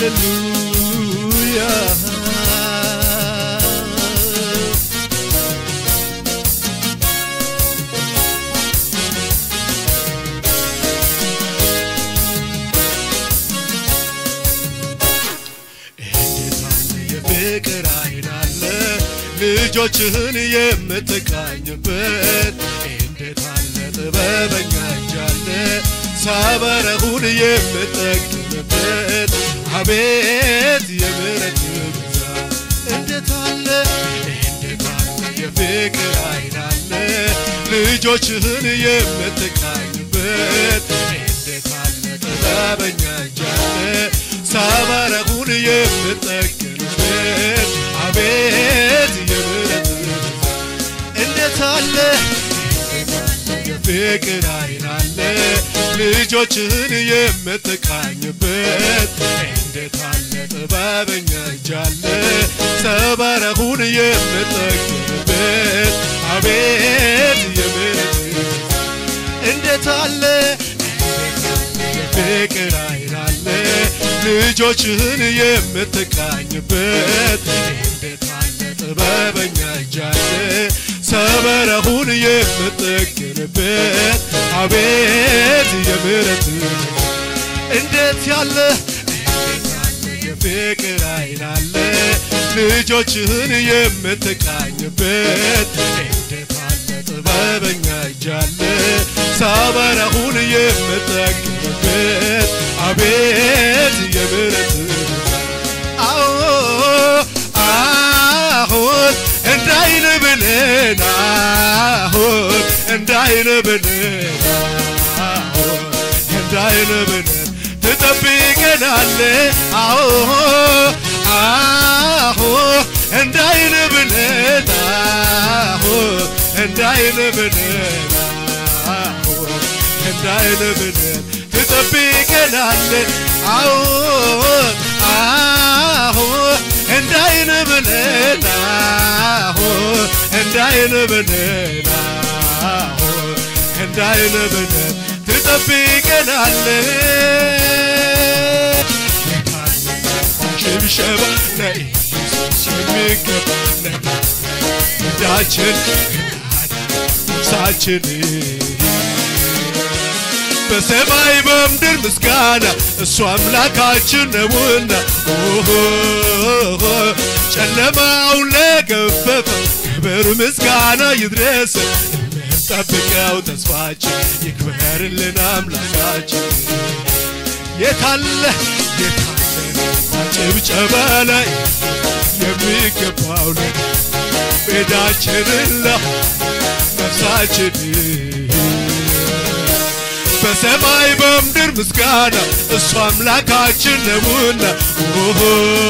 ሃሌሉያ እንዴት አለ የፍቅር አይን አለ ልጆችህን የምትቃኝበት እንዴት አለ ጥበበኛ እጅ አለ ሰበረሁን የምጠግንበት አቤት የምሕረት ብዛት እንዴት አለ እንዴት አለ የፍቅር አይን አለ ልጆችህን የምትቃኝበት እንዴት አለ ጥበበኛ እጅ አለ ሰበረሁን የምጠግንበት አቤት የምሕረት ብዛት እንዴት አለ የፍቅር አይን አለ ልጆችህን የምትቃኝበት እንዴት አለ ጥበበኛ እጅ አለ ሰበረሁን የምጠግንበት አቤት የምሕረት ብዛት እንዴት አለ የፍቅር አይን አለ ልጆችህን የምትቃኝበት እንዴት አለ ጥበበኛ እጅ አለ ሰበረሁን የምጠግንበት አቤት የምሕረት እንዴት ያለ የፍቅር አይን አለ ልጆችህን የምትቃኝበት እንዴት አለ ጥበበኛ እጅ አለ ሰበረሁን የምጠግንበት አቤት የምሕረት አዎ አሁን እንዳይን ብለን አሁን እንዳይን ብለን አሁን እንዳይን ብለን ትጠብቀናለ አዎ አዎ እንዳይን ብለን አዎ እንዳይን ብለን አዎ እንዳይን ብለን ትጠብቀናለ አዎ አዎ እንዳይን ብለን አዎ እንዳይን ብለን አዎ እንዳይን ብለን ትጠብቀናለ ሽብሸባ ለኢየሱስ የሚገባ ለዳችን ሳችን በሰማይ በምድር ምስጋና እሱ አምላካችን ነውና ኦሆ ጨለማውን ለገፈፈ ክብር ምስጋና ይድረስ የምንጠብቀው ተስፋችን ይክበርልን አምላካችን የታለ የታለ ጭብጨባ ላይ የሚገባው ላይ ቤዳችንን ነፍሳችን በሰማይ በምድር ምስጋና እሱ አምላካችን ነውና ኦሆ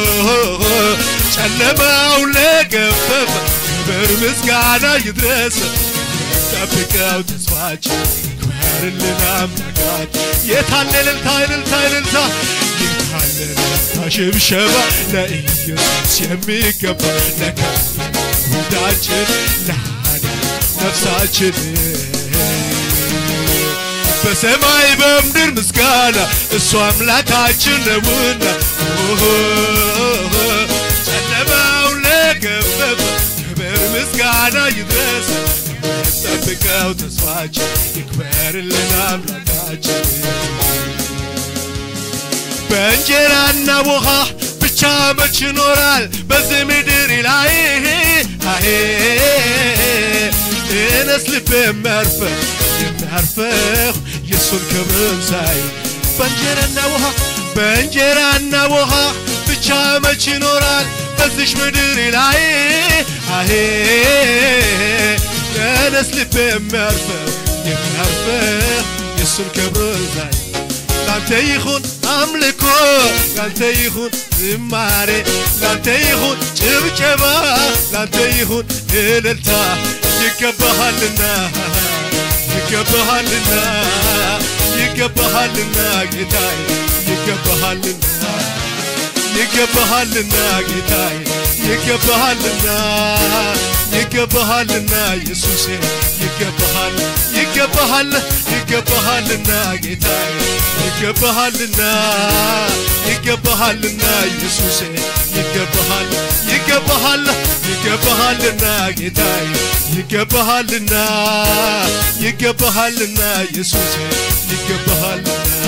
ጨለማው ለገፈፈ ክብር ምስጋና ይድረስ ጠብቀው ተስፋችን ይክበርልን አምላካችን የታለ እልልታ እልልታ እልልታ የታለ እልልታ ሽብሸባ ለኢየሱስ የሚገባ ለከፍ ውዳችን ለሃዳ ነፍሳችን በሰማይ በምድር ምስጋና እሱ አምላካችን ነውና ኦሆ ጨለማው ለገፈፈ ክብር ምስጋና ይድረስ ጠብቀው ተስፋችን ይክበርልን አምላካችን በእንጀራና ውሃ ብቻ መች ይኖራል በዚህ ምድር ላይ አሄ እኔስ ልቤ የሚያርፈው የሚያርፈው የእሱን ክብር ሳይ በእንጀራና ውሃ በእንጀራና ውሃ ብቻ መች ይኖራል በዚሽ ምድር ላይ አሄ እኔስ ልቤ የሚያርፈው የሚያርፈው የእሱን ክብር ሳይ ላንተ ይሁን አምልኮ ላንተ ይሁን ዝማሬ ላንተ ይሁን ጭብጨባ ላንተ ይሁን እልልታ ይገባሃልና ይገባሃልና ይገባሃልና ጌታዬ ይገባሃልና ይገባሃልና ጌታዬ ይገባሃልና ይገባሃልና ኢየሱሴ ይገባሃል ይገባሃል ይገባሃልና ጌታዬ ይገባሃልና ይገ ይገባሃልና ኢየሱሴ ይገባሃል ይገባሃል ይገባሃልና ጌታዬ ይገባሃልና ይገባሃልና ኢየሱሴ ይገባሃልና